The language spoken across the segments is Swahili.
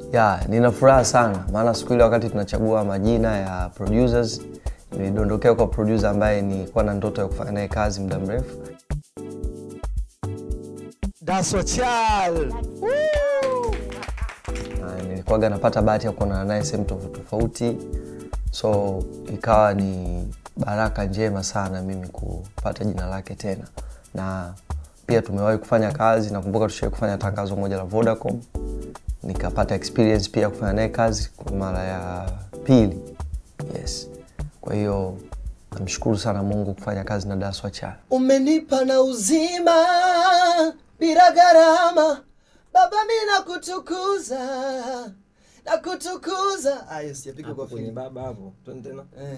ya nina furaha sana maana siku ile wakati tunachagua majina ya producers nilidondokea kwa producer ambaye nilikuwa na ndoto ya kufanya naye kazi muda mrefu Daso Chal. na nilikuwaga napata bahati ya kuonana naye sehemu tofauti tofauti so ikawa ni baraka njema sana mimi kupata jina lake tena na pia tumewahi kufanya kazi nakumbuka tushawai kufanya tangazo moja la vodacom nikapata experience pia kufanya naye kazi kwa mara ya pili yes kwa hiyo namshukuru sana mungu kufanya kazi na daswa cha Umenipa na uzima bila gharama, Baba mi nakutukuza nakutukuza. Ayo, sijapiga kwa kwenye fili. baba hapo twende tena Eh.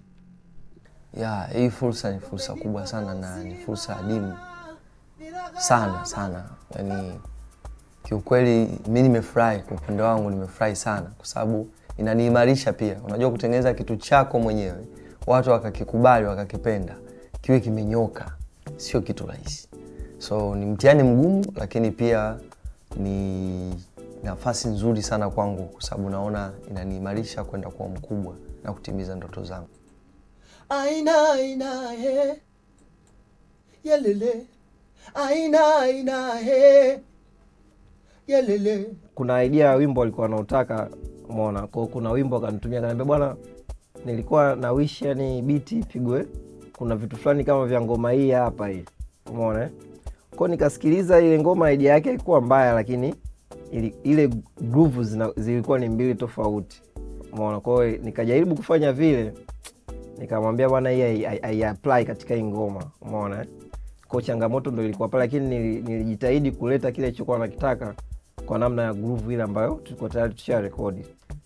ya hii fursa ni fursa kubwa sana na ni fursa adimu sana sana yani kiukweli mi nimefurahi kwa upande wangu nimefurahi sana kwa sababu inaniimarisha pia unajua kutengeneza kitu chako mwenyewe watu wakakikubali wakakipenda kiwe kimenyoka sio kitu rahisi so ni mtihani mgumu lakini pia ni nafasi nzuri sana kwangu kwa sababu naona inaniimarisha kwenda kuwa mkubwa na kutimiza ndoto zangu Aina aina he yelele aina aina he yelele kuna idea ya wimbo alikuwa anautaka umeona kwao kuna wimbo akanitumia kaniambia bwana nilikuwa na wish yani biti ipigwe kuna vitu fulani kama vya ngoma hii hapa hii umeona eh? kwao nikasikiliza ile ngoma idea yake haikuwa mbaya lakini ili, ile groove zina, zilikuwa ni mbili tofauti umeona kwao nikajaribu kufanya vile nikamwambia bwana hii hai- hai- haiapply katika hii ngoma umeona eh? ko changamoto ndo ilikuwa pale lakini nili- nilijitahidi kuleta kile chokuwa nakitaka kwa namna ya groove ile ambayo tulikuwa tayari tusha rekodi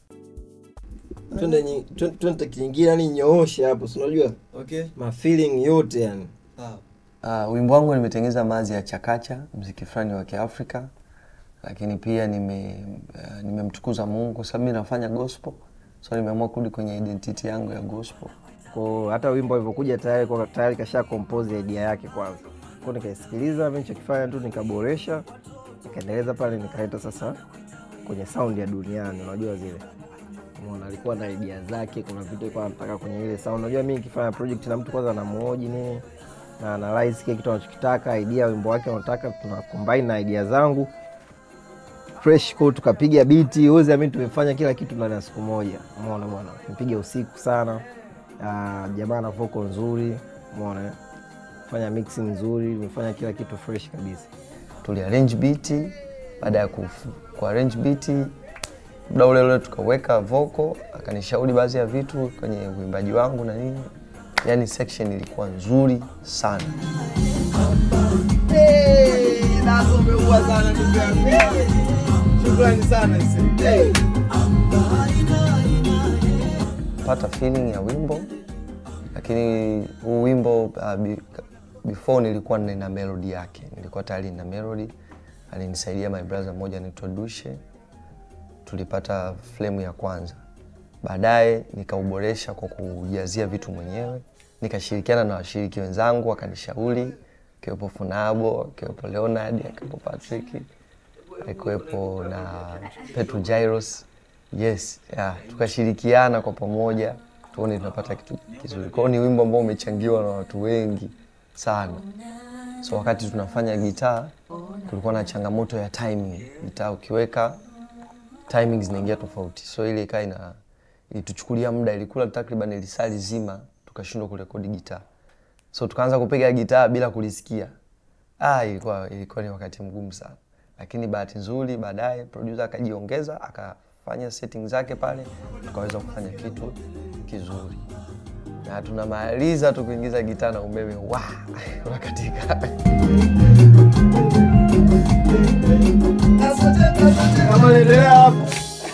twende kingine yani nyooshe hapo sinajua okay mafeeling yote yani sawa Uh, wimbo wangu nimetengeneza mazi ya chakacha mziki fulani wa kiafrika lakini pia nime uh, nimemtukuza mungu kwa sababu mi nafanya gospel so nimeamua kurudi kwenye identity yangu ya gospel ko hata wimbo alivyokuja tayari kwa tayari kasha compose idea yake kwanza ko nikaisikiliza mi nichokifanya tu nikaboresha nikaendeleza pale nikaleta sasa kwenye sound ya duniani unajua zile Umeona, alikuwa na idea zake kuna vitu alikuwa anataka kwenye ile sound unajua mi nikifanya project na mtu kwanza namuoji nini na analyze kile kitu anachokitaka idea wimbo wake anataka tuna combine na idea zangu fresh ko tukapiga biti uwezi amini tumefanya kila kitu ndani ya siku moja umeona bwana tumepiga usiku sana uh, jamaa na vocal nzuri umeona eh? fanya mixing nzuri tumefanya kila kitu fresh kabisa tuliarrange beat baada ya kufu- kuarrange beat muda ule ule tukaweka vocal akanishauri baadhi ya vitu kwenye uimbaji wangu na nini yani section ilikuwa nzuri sana Hey, Daso umeua sana ndugu yangu. Hey, Shukrani sana ise. Hey. pata feeling ya wimbo lakini huu wimbo uh, be, before nilikuwa nina melody yake nilikuwa tayari na melody alinisaidia my brother mmoja anaitwa dushe tulipata flame ya kwanza baadaye nikauboresha kwa kujazia vitu mwenyewe nikashirikiana na washiriki wenzangu wakanishauri akiwepo funabo akiwepo leonard akiwepo patrick akiwepo na petro jairos yes yeah. tukashirikiana kwa pamoja tuone tunapata kitu kizuri kwao ni wimbo ambao umechangiwa na watu wengi sana so wakati tunafanya gitaa kulikuwa na changamoto ya timing gitaa ukiweka timing zinaingia tofauti so ile ikaa ina ilituchukulia muda ilikula takriban lisali zima tukashindwa kurekodi gitaa so tukaanza kupiga gitaa bila kulisikia ah, ilikuwa, ilikuwa ni wakati mgumu sana lakini bahati nzuri baadaye producer akajiongeza akafanya setting zake pale tukaweza kufanya kitu kizuri na tunamaliza tu kuingiza gitaa na umeme wa unakatika Kama naendelea hapo.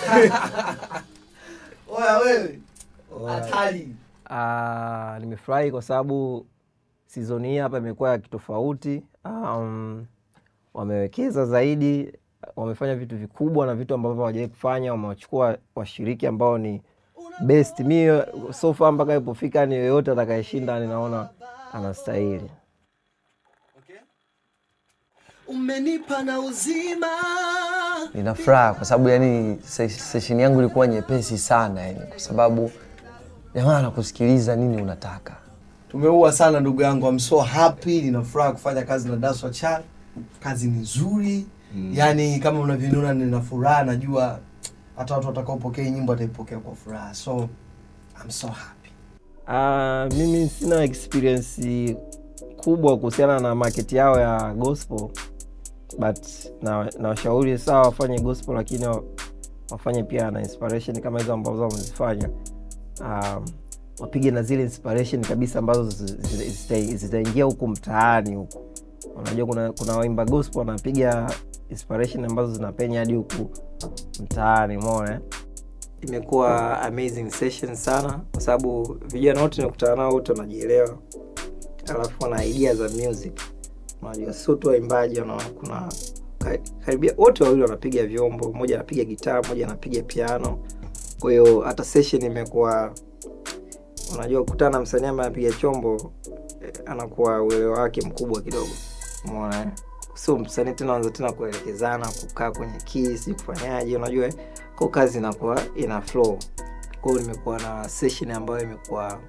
Oya wewe. Hatari. Ah, nimefurahi kwa sababu sizoni hii hapa imekuwa ya kitofauti. Um, wamewekeza zaidi, wamefanya vitu vikubwa na vitu ambavyo hawajawahi kufanya. Wamewachukua washiriki ambao ni best. Mi so far mpaka ilipofika, ni yoyote atakayeshinda ninaona anastahili. Umenipa na uzima nina furaha kwa sababu yani se- session yangu ilikuwa nyepesi sana yani, kwa sababu jamaa anakusikiliza nini unataka. tumeua sana ndugu yangu I'm so happy nina furaha kufanya kazi na Daswa Chan kazi ni nzuri mm. yani kama unavyoniona nina furaha najua hata watu watakaopokea hii nyimbo wataipokea kwa furaha so I'm so happy Uh, mimi sina experience kubwa kuhusiana na market yao ya gospel but na na washauri sawa wafanye gospel lakini wa- wafanye pia na inspiration kama hizo ambazo wamezifanya um, wapige na zile inspiration kabisa ambazo zi- zi- zita- zitaingia huku mtaani huku unajua kuna kuna waimba gospel wanapiga inspiration ambazo zinapenya hadi huku mtaani umeona eh? imekuwa amazing session sana kwa sababu vijana wote nakutana nao wote wanajielewa alafu wana idea za music unajua sio tu waimbaji wana- kuna ka- karibia wote wawili wanapiga vyombo mmoja anapiga gitaa mmoja anapiga piano kwa hiyo hata session imekuwa unajua kukutana na msanii ambaye anapiga chombo eh, anakuwa uelewa wake mkubwa kidogo umeona eh? sio msanii tena anza tena kuelekezana kukaa kwenye kisi kufanyaje unajua eh? kwa kazi inakuwa ina flow kwa hiyo nimekuwa na session ambayo imekuwa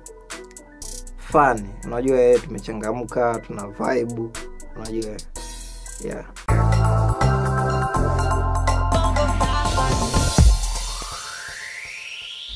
fun unajua eh, tumechangamka tuna vibe unajua eh? yeah